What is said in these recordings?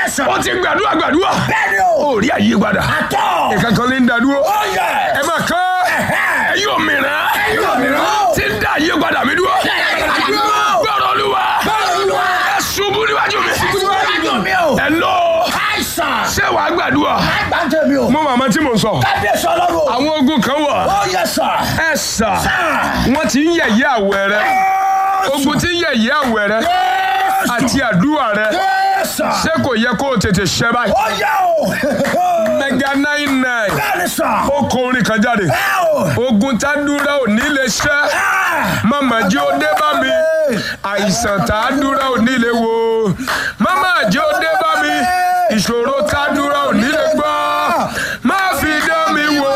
sà. ó ti gbàdúrà gbàdúrà Bẹ́ẹ̀ni o. ó rí àyípadà Àtọ̀. ìkankan lè ń dàdúró Ó yẹ. ẹ máa kọ́ ẹ̀yin òmìnira Ẹ̀yin òmìnira. tí ń dá àyípadà mi dúró Dúró. gbọ́dọ̀ olúwa Gbọ́dọ̀ Olúwa. ẹ ṣubú níwájú mi Níwájú mi o. ẹ lọ Àìsàn. ṣé wàá gbàdúrà Àgbàjẹ́ mi o. mo màmá tí mo sọ Kábíyèsí ọlọ́run. àwọn ogun kan wà Ó yẹ sà. ẹ sà Sà. wọ́n ti ń yẹ̀yẹ́ àwẹ̀ rẹ ogun ti ń yẹ̀yẹ́ àwẹ̀ rẹ àti àdúrà rẹ Yẹ́sà. ṣé kò yẹ kó o tètè ṣẹ báyìí Ó yẹ o. mega nine nine Bẹ́ẹ̀ni sà. ó kọ orin kan jáde Ẹ o. ogun tá dúró ò ní lè ṣẹ́ mama jẹ́ ó dé bá mi àìsàn tá a dúró ò ní lè wo mama jẹ́ ó dé bá mi ìṣòro tá a dúró ò ní lè gbọ́ má fi dán mi wò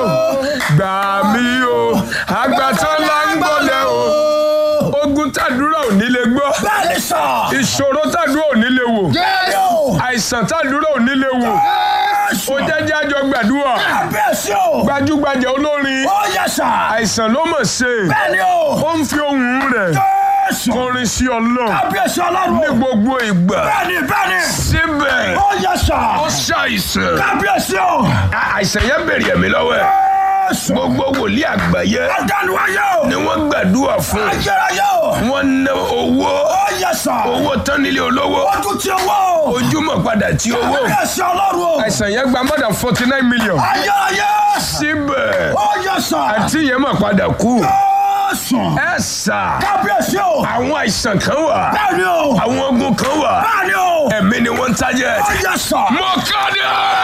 gbà mí o àgbàtàn là ń gbọ́lẹ̀ o ogun tá a dúró ò ní lè gbọ́ Bẹ́ẹ̀ni sà. ìṣòro tá a dúró ò ní lè wò Bẹ́ẹ̀ni o. àìsàn tá a dúró ò ní lè wò ó jẹ́jẹ́ àjọ gbàdúrà Kábíyèsí o. gbajúgbajà olórin Ó yẹ sà. àìsàn ló mọ̀ ṣe Bẹ́ẹ̀ni o. ó ń fi ohùn rẹ̀ Jésù. kọrin sí ọlọ́run Kábíyèsí ní ọlọ́run. gbogbo ìgbà Bẹ́ẹ̀ni bẹ́ẹ̀ni. síbẹ̀ Ó yẹ sà. ó ṣàìsàn Kábíyèsí o. àìsàn yẹn bèrè ẹ̀mí lọ́wọ́ ẹ̀ Jésù. gbogbo wòlíì àgbáyé Adánuwáyé o. ni wọ́n gbàdúrà fún Ayérayé o. wọ́n ná owó Ó yẹ sà. owó tán nílé olówó Ojú ti owó. ojúmọ̀ padà tí owó Kábíyèsí ọlọ́run o. àìsàn yẹn gba more than forty nine million Ayérayé. síbẹ̀ Ó yẹ sà. àti yẹn mà padà kú Jésù. ẹ sà Kábíyèsí o. àwọn àìsàn kan wà Bẹ́ẹ̀ni o. àwọn ogun kan wà Bẹ́ẹ̀ni o. ẹ̀mí ni wọ́n ń tajẹ̀. Ó yẹ sà. mo kéde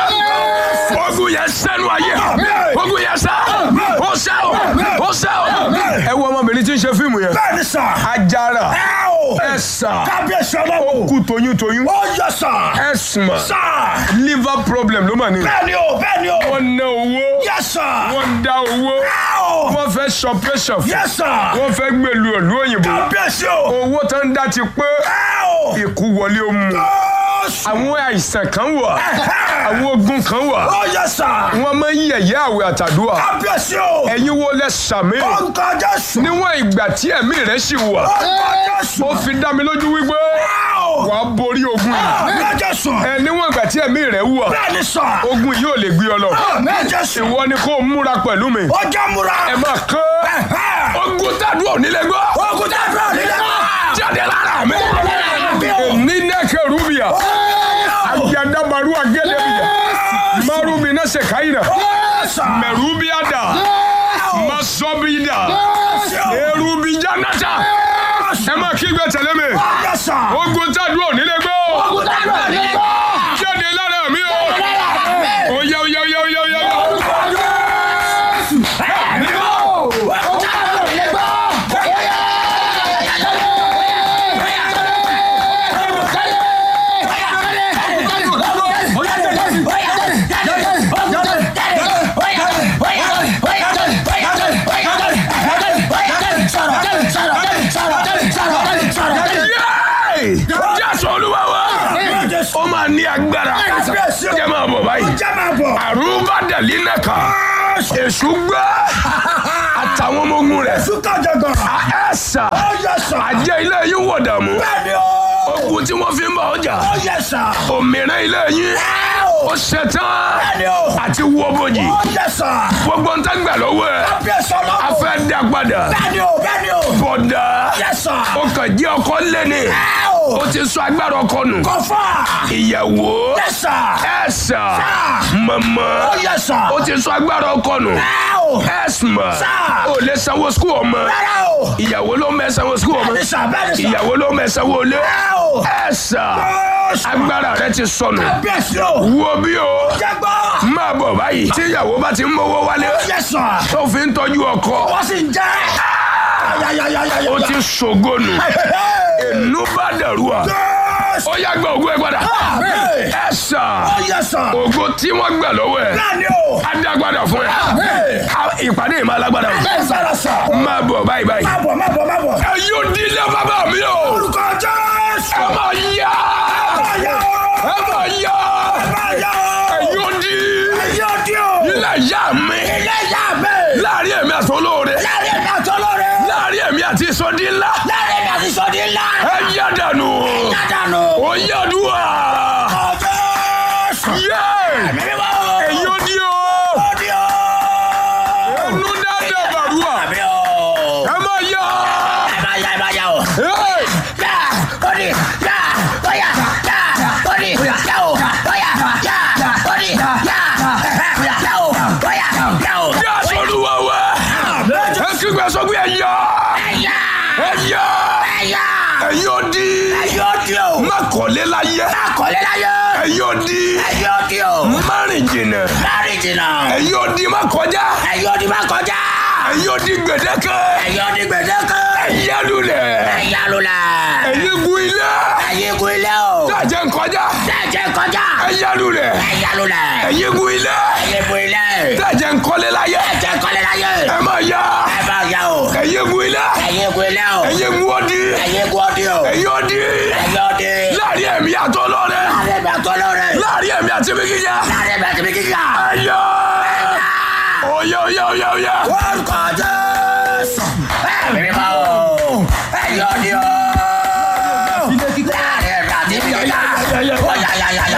ogun yẹn sẹ́nu ayé ogun yẹn sẹ́ ó sẹ́ o ó sẹ́ o. ẹ wo ọmọbìnrin tí ń ṣe fíìmù yẹn Bẹ́ẹ̀ni sà. ajara Ẹ o. ẹ sà Kábíyèsí ọlọ́run. kú toyúntoyún Ó yẹ sà. ẹ sùnmọ̀ Sà. liver problem ló mà ní. Bẹ́ẹ̀ni o. Bẹ́ẹ̀ni o. wọ́n ná owó Yẹ sà. wọ́n dá owó Ẹ o. wọ́n fẹ́ ṣọpẹ́ṣọ̀ fún Yẹ sà. wọ́n fẹ́ gbèlú ìlú òyìnbó Kábíyèsí o. owó tó ń dá ti pé Ẹ o. ikú wọlé ó mú Jésù. àwọn àìsàn kan wà àwọn ogun kan wà Ó yẹ sà. wọ́n máa ń yẹ̀yẹ́ àwẹ̀ àtàdúrà Kábíyèsí o. ẹ̀yin wo lẹ sàmì Orúkọ Jésù. níwọ̀n ìgbà tí ẹ̀mí rẹ̀ sì wà Orúkọ Jésù. ó fi dá mi lójú wípé Ẹ o. wàá borí ogun yìí Orúkọ Jésù. ẹ níwọ̀n ìgbà tí ẹ̀mí rẹ̀ wà Bẹ́ẹ̀ni sà. ogun yìí ò lè gbé ọ lọ Orúkọ Jésù. ìwọ ni kó o múra pẹ̀lú mi Ó jẹ́ múra. ẹ máa kán ogun tàdúrà ò nílẹ̀ gbọ́ Ogun tẹ́ fẹ́ nílẹ̀ náà. jáde lára mi mi o. ní nẹ́kẹ̀ rúbìà àjàdàbàrú àgẹ́dẹ́bìyà márùmí náà ṣe káyìnà mẹ̀rúbíà dà masọ́bídà erubíjà náta ẹ máa kígbe tẹ̀lé mi ogun tàdúrà ò nílẹ̀ gbọ́ jáde lára mi o oyá oyá oyá oyá oyá. Yéé! jésù olúwa wa ó máa ní agbára jẹ́ máa bọ̀ báyìí àrùbá dàlí nẹ́ka èṣù gbé àtàwọn ọmọ ogun rẹ̀ ẹ̀sà àjẹ́ ilé yín wọ̀ dààmú ogun tí wọ́n fi ń bá ọjà òmìnira ilé yín ó ṣetán àti wọ́ bòjì gbogbo ń tẹ́gbà lọ́wọ́ ẹ̀ a fẹ́ dá padà bọ̀dà ó kàn jẹ́ ọkọ lẹ́ni ó ti sọ agbára ọkọ nù ìyàwó ẹ̀sà mọ̀mọ́ ó ti sọ agbára ọkọ nù ẹ̀sìmọ̀ ó lè sanwó skul ọmọ ìyàwó ló mẹ́ sanwó skul ọmọ ìyàwó ló mẹ́ sanwó ilé ẹ̀sà agbára rẹ ti sọnù wo bí o máa bọ̀ báyìí tí ìyàwó bá ti ń mówó wálé tó fi ń tọ́jú ọkọ Wọ́n sì ń jẹ́. ó ti ṣògónù inú bá dẹ̀rù à ó yá gba ògùn ẹ padà ẹ sà ògùn tí wọ́n gbà lọ́wọ́ ẹ̀ á dá padà fún ẹ Á- ìpàdé yìí máa lágbára o máa bọ̀ báyìí báyìí ẹ yóò dílé bàbá mi o ẹ máa yá ẹ máa yá ẹ yóò dí ilé ìyá mi láàrin èmi àti olóore láàrin èmi àti sọdí ńlá ẹ yá dànù ó yá dùn à. yé èyí ó di o ẹnu dáadáa bàrúwà ẹ máa yá Hey! yá sọlúwa wá ẹ kígbe sọ pé ẹ yá ẹ yá ẹ̀yin ó di má kọ́lé láyé ẹ̀yin ó di má rìn jìnnà ẹ̀yin ó di má kọjá ẹ̀yin ó di gbèdéke ẹ̀yà lulẹ̀ ẹ̀yin gun ilé tàjẹ́ nkọjá ẹ̀yà lulẹ̀ ẹ̀yin gun ilé tàjẹ́ nkọ́lé láyé ẹ má yá ẹ̀yin gun ilé ẹ̀yin gun ọdí ẹ̀yin ọdí láàrin ẹ̀mí àtọ́ lọ́rẹ́ láàrin ẹ̀mí àti mi kíkẹ́ ẹ̀yà oyè oyè oyè oyè. Orúkọ